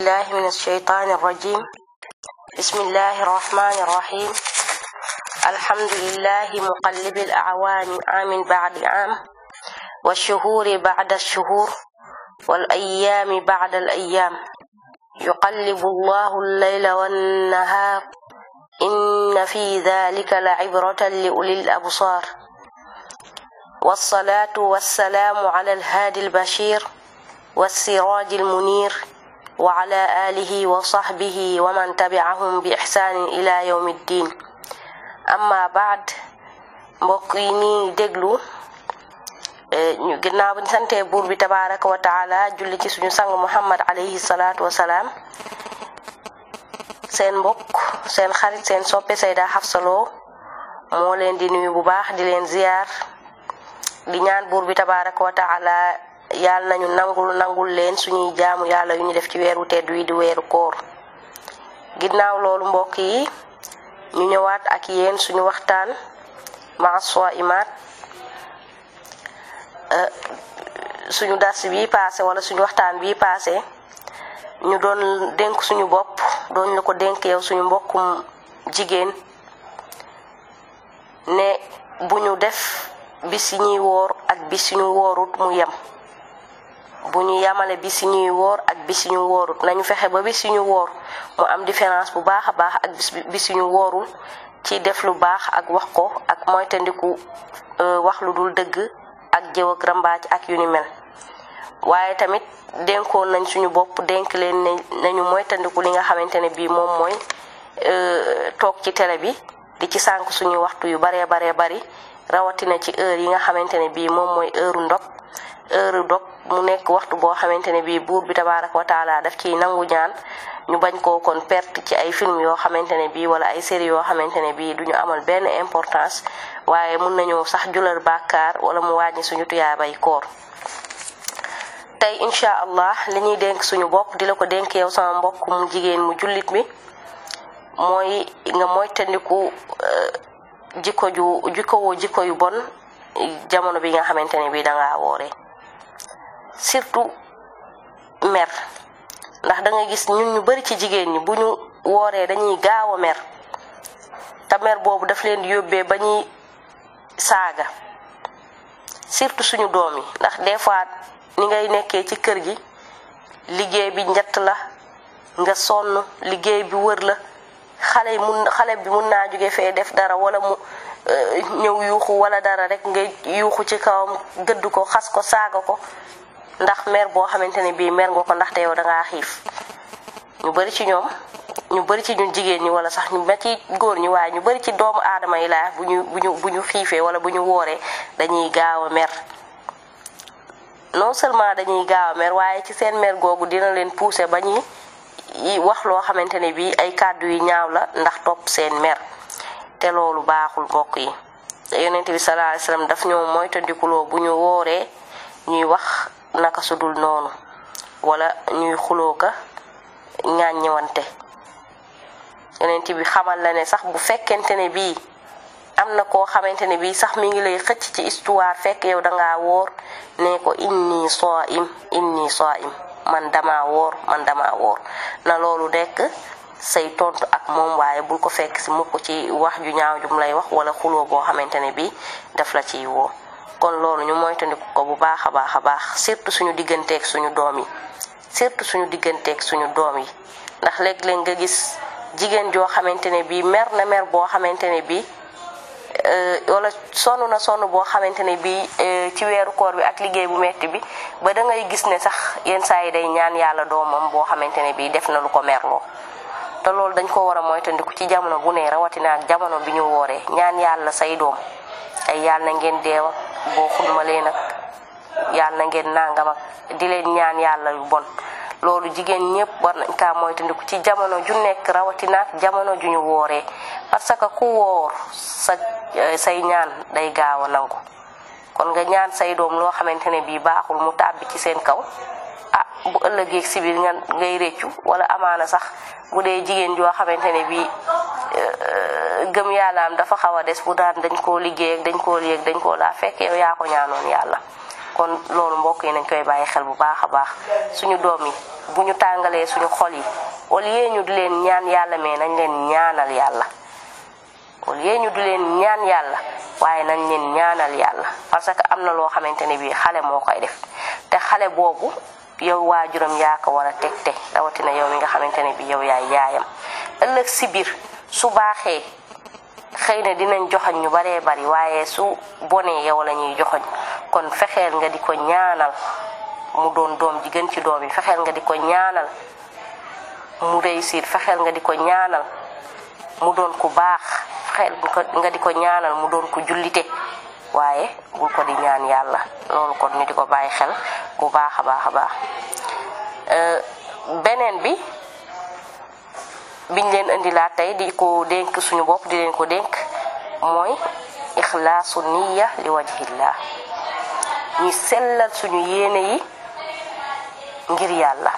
الله من الشيطان الرجيم بسم الله الرحمن الرحيم الحمد لله مقلب الأعوام عام بعد عام والشهور بعد الشهور والأيام بعد الأيام يقلب الله الليل والنهار إن في ذلك لعبرة لأولي الأبصار والصلاة والسلام على الهادي البشير والسراج المنير وعلى آله وصحبه ومن تبعهم بإحسان إلى يوم الدين amma baad mbokk yi nii déglu ñu ginnaaw bi ñu santee buur bi tabaraka wa taala julli ci suñu sang muhammad alayhi salaatu wasalaam seen mbokk seen xarit seen soppe Sayda Hafsa Lo moo leen di nuyu bu baax di leen ziyaar di ñaan buur bi tabaraka wa taala yàlla nañu nangul nangul leen suñuy jaamu yàlla yu ñu def ci weeru tedd wi di weeru koor ginnaaw loolu mbokk yi ñu ñëwaat ak yéen suñu waxtaan maa imaat suñu dars bi passé wala suñu waxtaan bi passé ñu doon dénk suñu bopp doon la ko dénk yow suñu mbokkum jigéen ne bu ñu def bis yi ñuy woor ak bis yi ñu woorut mu yem bu ñu yamale bis yi ñuy woor ak bis yi ñu woorut nañu fexe ba bis yi ñu woor mu am différence bu baax a baax ak bis bis yu ñu woorul ci def lu baax ak wax ko ak moytandiku wax lu dul dëgg ak jëw ak rambaaj ak yu ni mel waaye tamit dénkoon nañ suñu bopp dénk leen ne nañu moytandiku li nga xamante ne bii moom mooy toog ci télé bi di ci sànq suñuy waxtu yu baree baree bari rawatina ci heure yi nga xamante ne bii moom mooy heure ndog heure dog mu nekk waxtu boo xamante ne bii buur bi tabaraka wa taala daf ciy nangu ñaan ñu bañ koo kon perte ci ay film yoo xamante ne bii wala ay série yoo xamante ne bii duñu amal benn importance waaye mun nañoo sax julal bàkkaar wala mu wàññi suñu tuyaabay koor tey incha allah li ñuy dénk suñu bopp di la ko dénk yow sama mbokk mu jigéen mu jullit mi mooy nga moytandiku jikko ju jikko woo jikko yu bon jamono bi nga xamante ne bii dangaa wooree surtout mer ndax da nga gis ñun ñu bari ci jigéen ñi bu ñu wooree dañuy gaaw a mer te mer boobu daf leen di yóbbee ba ñuy saaga surtout suñu doom yi ndax des fois ni ngay nekkee ci kër gi liggéey bi njett la nga sonn liggéey bi wër la xale yi mun xale bi mun naa jóge fee def dara wala mu ñëw yuuxu wala dara rek nga yuuxu ci kawam gëdd ko xas ko saaga ko ndax mer boo xamante ne bii mer nga ko ndaxte yow dangaa xiif ñu bari ci ñoom ñu bari ci ñun jigéen ñi wala sax ñu ma ci góor ñi waaye ñu bari ci doomu aadama yi laa bu ñu bu ñu bu ñu xiifee wala bu ñu wooree dañuy gaaw a mer non seulement dañuy gaaw a mer waaye ci seen mer googu dina leen pousser ba ñuy wax loo xamante ne bii ay kàddu yu ñaaw la ndax topp seen mer te loolu baaxul mbokk yi te yonent bi sallallahu alayhi wasallam daf ñoo moytandikuloo bu ñu wooree ñuy wax naka sudul noonu wala ñuy xuloo ka ñàññewante yonent bi xamal la ne sax bu fekkente ne bii am na koo xamante ne bii sax mi ngi lay xëcc ci histoire fekk yow dangaa woor ne ko inni saim inni saim man dama woor man dama woor na loolu nekk say tontu ak moom waaye bul ko fekk si mukk ci wax ju ñaaw jum lay wax wala xuloo boo xamante ne bii daf la ciy woo kon loolu ñu moytandiku ko bu baax a baax a baax surtout suñu digganteeg suñu doom yi surtout suñu digganteeg suñu doom yi ndax léeg-léeg nga gis jigéen joo xamante ne bii mer na mer boo xamante ne bii wala sonn na sonn boo xamante ne bii ci weeru koor bi ak liggéey bu metti bi ba da ngay gis ne sax yenn saa yi day ñaan yàlla doomam boo xamante ne bii def na lu ko merloo te loolu dañ ko war a moytandiku ci jamono bu ne rawatina ak jamono bi ñu wooree ñaan yàlla say doom ay yàlla na ngeen deew ak boo xulmalee nag yàlla na ngeen nangam ak di leen ñaan yàlla yu bon loolu jigéen ñëpp war nañ kaa moytandiku ci jamono ju nekk rawatina ak jamono ju ñu wooree parce que ku woor sa say ñaan day gaaw a nangu kon nga ñaan say doom loo xamante ne bii baaxul mu tàbbi ci seen kaw ah bu ëllëgee si biir nga ngay réccu wala amaana sax bu dee jigéen joo xamante ne bii gëm yàllaam dafa xaw a des bu daan dañ koo liggéey ak dañ koo léeg dañ koo laa fekk yow yaa ko ñaanoon yàlla kon loolu mbokk yi nañ koy bàyyi xel bu baax a baax suñu doom yi bu ñu tàngalee suñu xol yi au lieu ñu di leen ñaan yàlla mais nañ leen ñaanal yàlla au lieu ñu di leen ñaan yàlla waaye nañ leen ñaanal yàlla parce que am na loo xamante ne bii xale moo koy def te xale boobu yow waajuram yaa ko war a teg te rawatina yow mi nga xamante ne bii yow yaay yaayam ëllëg si biir su baaxee xëy na dinañ joxoñ ñu baree bari waaye su bonee yow la ñuy joxoñ kon fexeel nga di ko ñaanal mu doon doom ji gën ci doom yi fexeel nga di ko ñaanal mu réussir fexeel nga di ko ñaanal mu doon ku baax fexeel nga di ko ñaanal mu doon ku jullite waaye bul ko di ñaan yàlla loolu kon ñu di ko bàyyi xel bu baax a baax a baax beneen bi biñ leen indilaat tey di ko dénk suñu bopp di leen ko dénk mooy ixlaasu niya li wajhillah ñi sellal suñu yéene yi ngir yàlla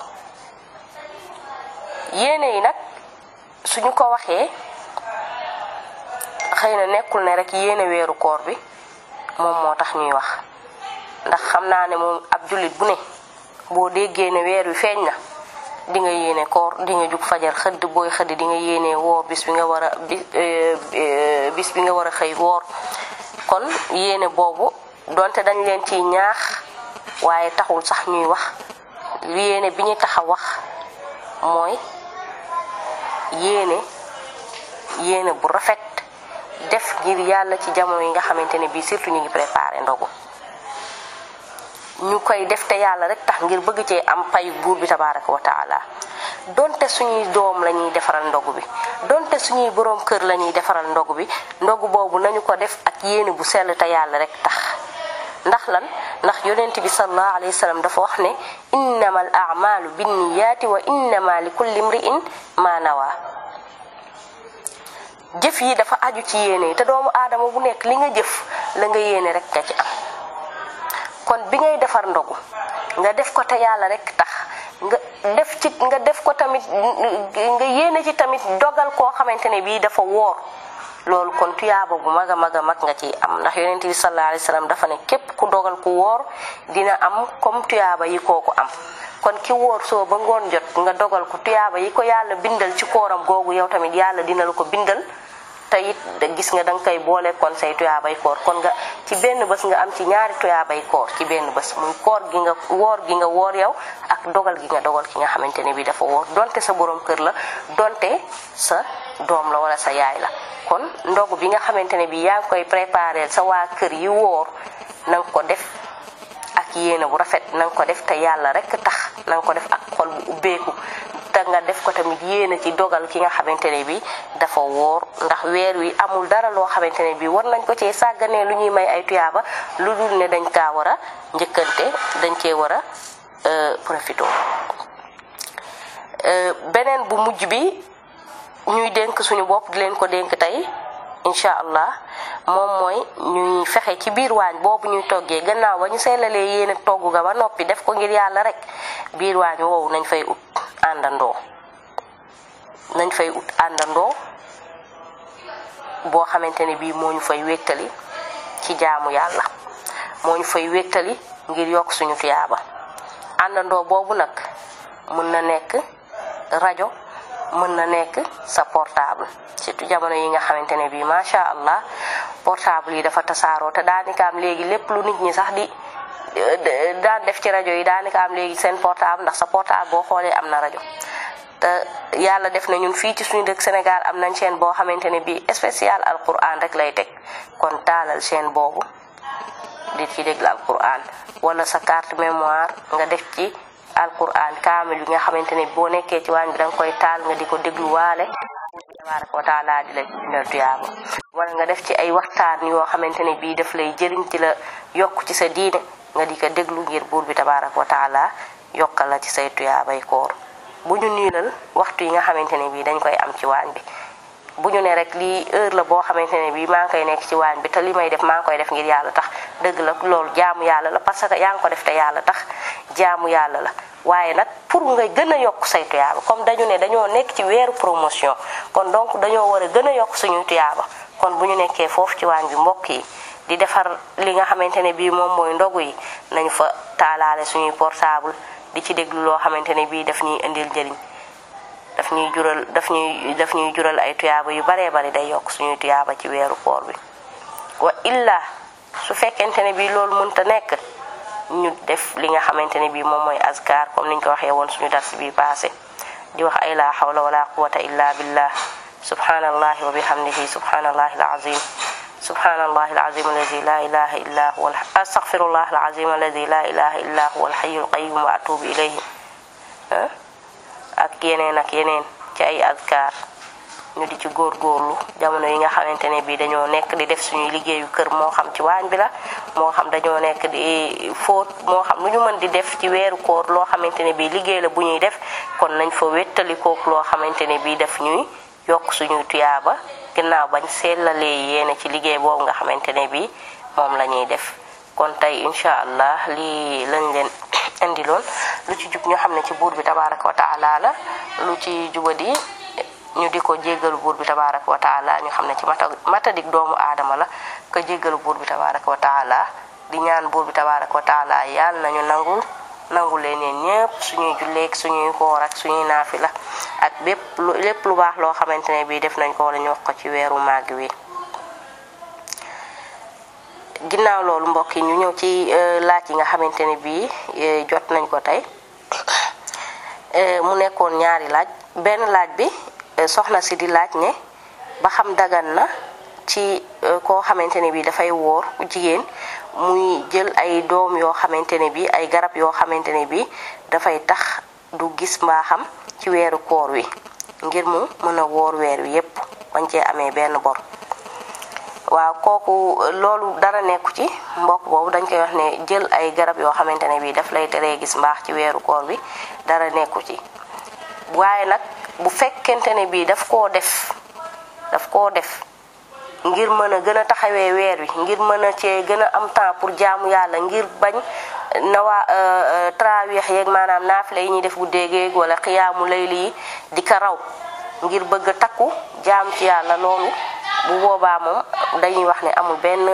yéene yi nag suñu ko waxee xëy na nekkul ne rek yéene weeru koor bi moom moo tax ñuy wax ndax xam naa ne moom ab jullit bu ne boo déggee ne weer wi feeñ na di nga yéene koor di nga jug fajar xëdd booy xëdd di nga yéene woor bis bi nga war a bis bi nga war a xëy woor kon yéene boobu donte dañ leen ciy ñaax waaye taxul sax ñuy wax yéene bi ñu tax a wax mooy yéene yéene bu rafet def ngir yàlla ci jamono yi nga xamante ne bii surtout ñu ngi préparé ndogu ñu koy def te yàlla rek tax ngir bëgg cee am payu buur bi tabaraka wa taala donte suñuy doom la ñuy defaral ndogu bi donte suñuy boroom kër la ñuy defaral ndogu bi ndogu boobu nañu ko def ak yéene bu sell te yàlla rek tax ndax lan ndax yonent bi sallallahu alayhi wa sallam dafa wax ne innama al amalu binniyaati wa innama li kulli imri'in ma nawa jëf yi dafa aju ci yéene te doomu aadama bu nekk li nga jëf la nga yéene rek nga ci am kon bi ngay defar ndogu nga def ko te yàlla rek tax nga def ci nga def ko tamit nga yéene ci tamit dogal koo xamante ne bii dafa woor loolu kon tuyaaba bu mag a mag a mag nga ciy am ndax yonent bi sallallahu alayhi wasallam dafa ne képp ku dogal ku woor dina am comme tuyaaba yi kooku am kon ki wóor soo ba ngoon jot nga dogal ko tuyaaba yi ko yàlla bindal ci kooram googu yow tamit yàlla dina la ko bindal te it gis nga danga koy boole kon say tuyaabay koor kon nga ci benn bés nga am ci ñaari tuyaabay koor ci benn bés muy koor gi nga woor gi nga woor yow ak dogal gi nga dogal ki nga xamante ne bi dafa woor donte sa borom kër la donte sa doom la wala sa yaay la kon ndogu bi nga xamante ne bi yaa ngi koy préparer sa waa kër yi woor na nga ko def ak yéene bu rafet na nga ko def te yàlla rek tax na nga ko def ak xol bu ubbeeku te nga def ko tamit yéene ci dogal ki nga xamante ne bi dafa woor ndax weer wi amul dara loo xamante ne bi war nañ ko cee sàgganee lu ñuy may ay tuyaaba lu dul ne dañ kaa war a njëkkante dañ cee war a profito beneen bu mujj bi ñuy dénk suñu bopp di leen ko dénk tey incha allah moom mooy ñuy fexe ci biir waañ boobu ñuy toggee gannaaw ba ñu seelalee yéene togg ga ba noppi def ko ngir yàlla rek biir waañ woowu nañ fay ut àndandoo nañ fay ut àndandoo boo xamante ne bii moo ñu fay wéttali ci jaamu yàlla moo ñu fay wéttali ngir yokk suñu tuyaaba àndandoo boobu nag mën na nekk rajo mën na nekk sa portable surtout jamono yi nga xamante ne bii macha allah portable yi dafa tasaaroo te daanaka am léegi lépp lu nit ñi sax di daan def ci rajo yi daanaka am léegi seen portable ndax sa portable boo xoolee am na rajo. te yàlla def na ñun fii ci suñu dëkk Sénégal am nañ chaîne boo xamante ne bii spécial alquran rek lay teg kon taalal chaîne boobu di ci déglu alquran wala sa carte mémoire nga def ci. alquran kaamil bi nga xamante ne boo nekkee ci waañ bi danga koy taal nga di ko dégluwaale tabaraka wa taala di la bindal tuyaaba wala nga def ci ay waxtaan yoo xamante ne bii daf lay jëriñ ci la yokk ci sa diine nga di ko déglu ngir buur bi tabaraka wa taala yokkal la ci say tuyaabay koor bu ñu niilal waxtu yi nga xamante ne bii dañ koy am ci waañ bi bu ñu ne rek lii heure la boo xamante ne bii maa ngi koy nekk ci waañ bi te li may def maa ngi koy def ngir yàlla tax dëgg la loolu jaamu yàlla la parce que yaa ngi ko def te yàlla tax jaamu yàlla la waaye nag pour nga gën a yokk say tuyaaba comme dañu ne dañoo nekk ci weeru promotion kon donc dañoo war a gën a yokk suñuy tuyaaba kon bu ñu nekkee foofu ci waañ bi mbokk yi di defar li nga xamante ne bii moom mooy ndogu yi nañu fa taalaale suñuy portable di ci déglu loo xamante ne bii daf ñuy indil njëriñ daf ñuy jural daf ñuy daf ñuy jural ay tuyaaba yu baree bari day yokk suñuy tuyaaba ci weeru koor bi wa illa su fekkente ne bii loolu mënta nekk ñu def li nga xamante ne bii moom mooy azkar comme niñ ko waxee woon suñu dars bi passé di wax ay la hawla wala quwata illa billah subhanallahi wa bihamdihi subhanallahi alazim subhanallahi alazim alladi la ilaha illa huwa astaghfirullah alazim alladi la ilaha illa huwa alhayyul qayyum wa atubu ilayhi ak yeneen ak yeneen ci ay azkar ñu di ci góorgóorlu jamono yi nga xamante ne bii dañoo nekk di def suñuy liggéeyu kër moo xam ci waañ bi la moo xam dañoo nekk di fóot moo xam lu ñu mën di def ci weeru koor loo xamante ne bii liggéey la bu ñuy def kon nañ fa wéttalikook loo xamante ne bii daf ñuy yokk suñuy tuyaaba ginnaaw bañ sellalee yéene ci liggéey boobu nga xamante ne bii moom la ñuy def kon tey incha allah lii lañ leen indiloon lu ci jub ñu xam ne ci buur bi tabaraka wa taala la lu ci jubadi ñu di ko jéggalu buur bi tabaraka wa taala ñu xam ne ci mata matadik doomu aadama la ko jéggalu buur bi tabaraka wa taala di ñaan buur bi tabaraka wa taala yàlla nañu nangul nangul leen yéen ñëpp suñuy julleeg suñuy koor ak suñuy naafila ak bépp lu lépp lu baax loo xamante ne bii def nañ ko wala ñu wax ko ci weeru màgg wi ginnaaw loolu mbokk yi ñu ñëw ci laaj yi nga xamante ne bii jot nañ ko tey mu nekkoon ñaari laaj benn laaj bi soxna si di laaj ne ba xam dagan na ci koo xamante ne bii dafay wóor jigéen muy jël ay doom yoo xamante ne bii ay garab yoo xamante ne bii dafay tax du gis mbaaxam ci weeru koor wi ngir mu mën a wóor weer wi yépp bañ cee amee benn bor waaw kooku loolu dara nekku ci mbokk boobu dañ koy wax ne jël ay garab yoo xamante ne bii daf lay teree gis mbaax ci weeru koor bi dara nekku ci waaye nag bu fekkente ne bii daf koo def daf koo def ngir mën a gën a taxawee weer wi ngir mën a cee gën a am temps pour jaamu yàlla ngir bañ na waa trawiex yeeg maanaam naafile yi ñuy def guddeegeeg wala xiyaamu layli yi di ko raw ngir bëgg a takku jaam ci yàlla loolu bu boobaa moom dañuy wax ne amul benn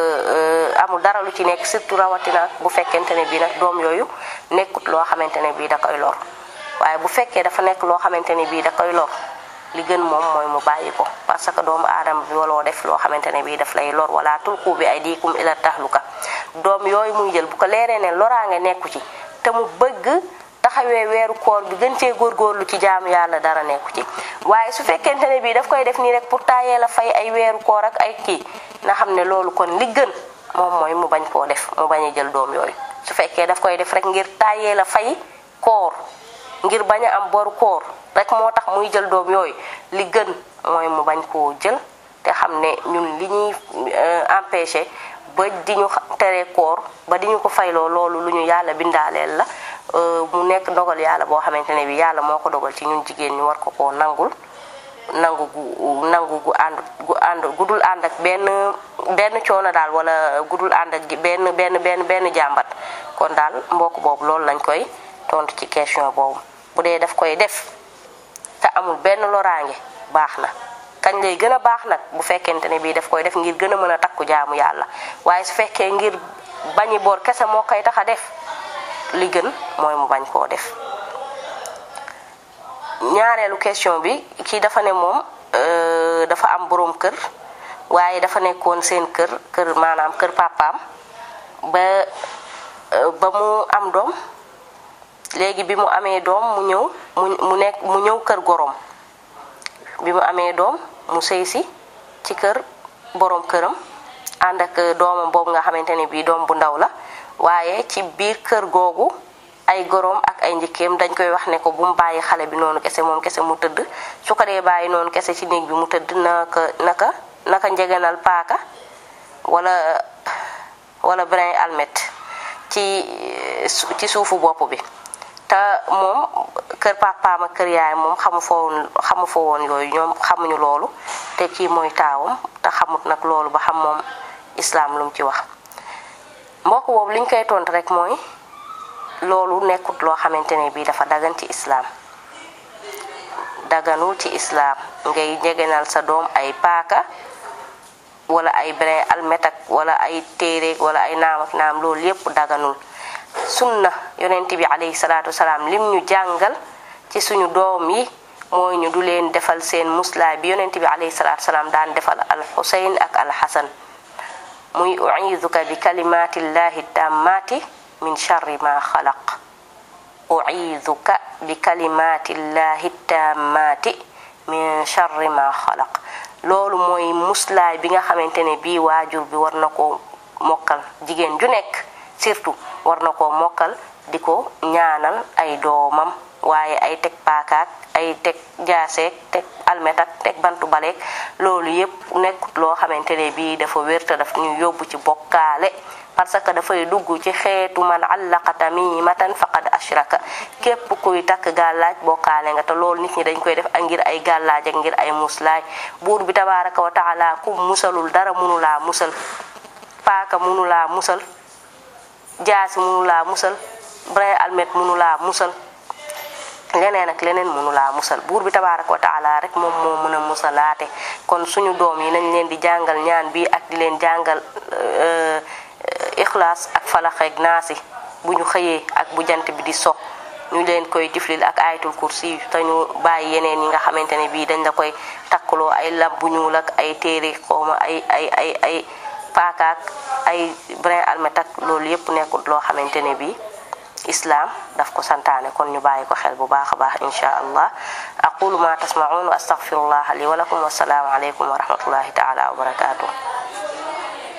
amul dara lu ci nekk surtout rawatina bu fekkente ne bii nag doom yooyu nekkut loo xamante ne bii da koy lor waaye bu fekkee dafa nekk loo xamante ne bii da koy lor li gën moom mooy mu bàyyi ko parce que doomu aadama bi waloo def loo xamante ne bii daf lay lor wala tulqu bi aydikum ila tahluka doom yooyu muy jël bu ko leeree ne loraange nekku ci te mu bëgg taxawee weeru koor bi gën cee góorgóorlu ci jaamu yàlla dara nekku ci waaye su fekkente ne bii daf koy def nii rek pour taayee la fay ay weeru koor ak ay kii na xam ne loolu kon li gën moom mooy mu bañ koo def mu bañ a jël doom yooyu su fekkee daf koy def rek ngir taayee la fay koor ngir bañ a am boru koor rek moo tax muy jël doom yooyu li gën mooy mu bañ koo jël te xam ne ñun li ñuy empêché ba di ñu tere koor ba di ñu ko fayloo loolu lu ñu yàlla bindaaleel la mu nekk dogal yàlla boo xamante ne bi yàlla moo ko dogal ci ñun jigéen ñu war ko koo nangul nangu gu nangu gu ànd gu ànd gudul ànd ak benn benn coono daal wala gudul ànd ak benn benn benn benn jàmbat kon daal mbokk boobu loolu lañ koy tontu ci question boobu bu dee daf koy def te amul benn loraange baax na kañ lay gën a baax nag bu fekkente ne bii daf koy def ngir gën a mën a takku jaamu yàlla waaye su fekkee ngir bañi boor kese moo koy tax a def li gën mooy mu bañ koo def ñaareelu question bi kii dafa ne moom dafa am boroom kër waaye dafa nekkoon seen kër kër maanaam kër papaam ba ba mu am doom léegi bi mu amee doom mu ñëw mu mu nekk mu ñëw kër gorom bi mu amee doom mu sëy si ci kër boroom këram ànd ak doomam boobu nga xamante ne bii doom bu ndaw la waaye ci biir kër googu ay goroom ak ay njëkkeem dañ koy wax ne ko bu mu bàyyi xale bi noonu kese moom kese mu tëdd su ko dee bàyyi noonu kese ci néeg bi mu tëdd naka naka naka njeganal paaka wala wala brin almet ci ci suufu bopp bi te moom kër papaam ak kër yaay moom xamu fa woon xamu fa woon yooyu ñoom xamuñu loolu te kii mooy taawam te xamut nag loolu ba xam moom islaam lu mu ci wax mbokk boobu liñ koy tontu rek mooy loolu nekkut loo xamante ne bii dafa dagan ci islaam daganul ci islaam ngay njegenal sa doom ay paaka wala ay brin almet ak wala ay téereeg wala ay naam ak naam loolu yépp daganul sunna yonent bi alayhi salaatu wasalaam lim ñu jàngal ci suñu doom yi mooy ñu du leen defal seen muslaay bi yonent bi alayhi salaatu wasalaam daan defal al xuseyn ak al xasan muy uiduka bi kalimatillahi tammati min charri ma xalaq uiduka bi kalimatillahi tammati min charri ma xalaq loolu mooy muslaay bi nga xamante ne bii waajur bi war na koo mokkal jigéen ju nekk surtout war na koo mokkal di ko ñaanal ay doomam waaye ay teg paakaak ay teg jaaseek teg almet ak teg bantu baleek loolu yépp nekkut loo xamante ne bii dafa wér te daf ñu yóbbu ci bokkaale parce que dafay dugg ci xeetu man allaqa tamimatan faqad ashraka képp kuy takk gàllaaj bokkaale nga te loolu nit ñi dañ koy def ak ngir ay gàllaaj ak ngir ay muslaay buur bi tabaraka wa taala ku musalul dara munulaa musal paaka munulaa musal jaasi munulaa musal brin almet munulaa musal leneen ak leneen mënulaa musal buur bi tabaaraka wa taala rek moom moo mën a musalaate kon suñu doom yi nañ leen di jàngal ñaan bi ak di leen jàngal ixlaas ak falaxeeg naasi bu ñu xëyee ak bu jant bi di so ñu leen koy tiflil ak ayatul kursi te ñu bàyyi yeneen yi nga xamante ne bii dañ la koy takkaloo ay lab bu ñuul ak ay téere xooma ay ay ay ay paakaak ay brin almet ak loolu yépp nekkul loo xamante ne bii islam daf ko santaane kon ñu bàyyi ko xel bu baax a baax insha allah aqulu ma tasmaun wa astaghfirullah li wa lakum wassalaamu aleykum wa rahmatullahi taala wa barakatuh